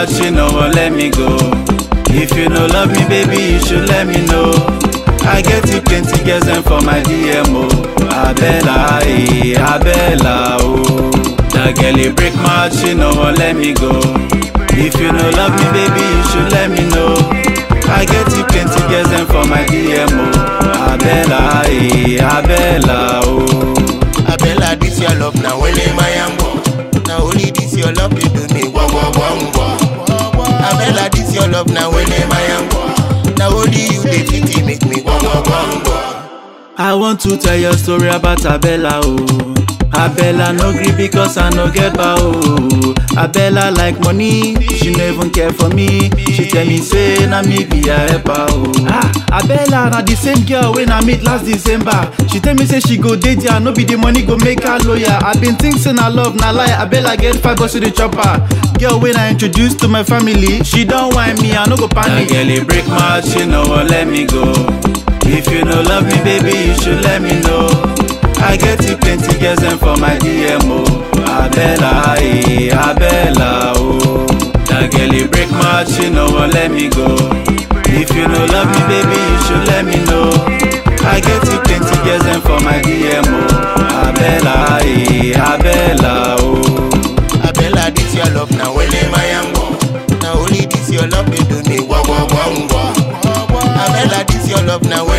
much, you no wan let me go. If you no love me, baby, you should let me know. I get you plenty girls and for my DMO. Abella, eh, Abella, oh. That girl, you break my heart, she no wan let me go. If you no love me, baby, you should let me know. I get you plenty girls and for my DMO. Abella, eh, Abella, oh. Abella, this your love now, well, my ambo. Now only this your love, you do me wah wah wah wah. Abella, this your love now, well, my ambo. Now only you, they pity make me wah wah wah wah. I want to tell your story about Abella, oh. Abella no gree because I no get bow. Oh. Abella like money, she no even care for me. She tell me say na me be her helper. Oh. Ah, Abella na the same girl when I meet last December. She tell me say she go date ya, no be the money go make her lawyer. I been think say na love na lie. Abella get five bucks to the chopper. Girl when I introduce to my family, she don whine me, I no go panic. That girl it break my heart, she no wan let me go. If you no love me, baby, you should let me know. I get you plenty girls and for my DMO. Abella, eh, Abella, oh. That girl, you break my heart, she no wan let me go. If you no love me, baby, you should let me know. I get you plenty girls and for my DMO. Abella, eh, Abella, oh. Abella, this your love now, well, my ambo. Now only this your love, you do me wah wah wah wah. Abella, this your love now,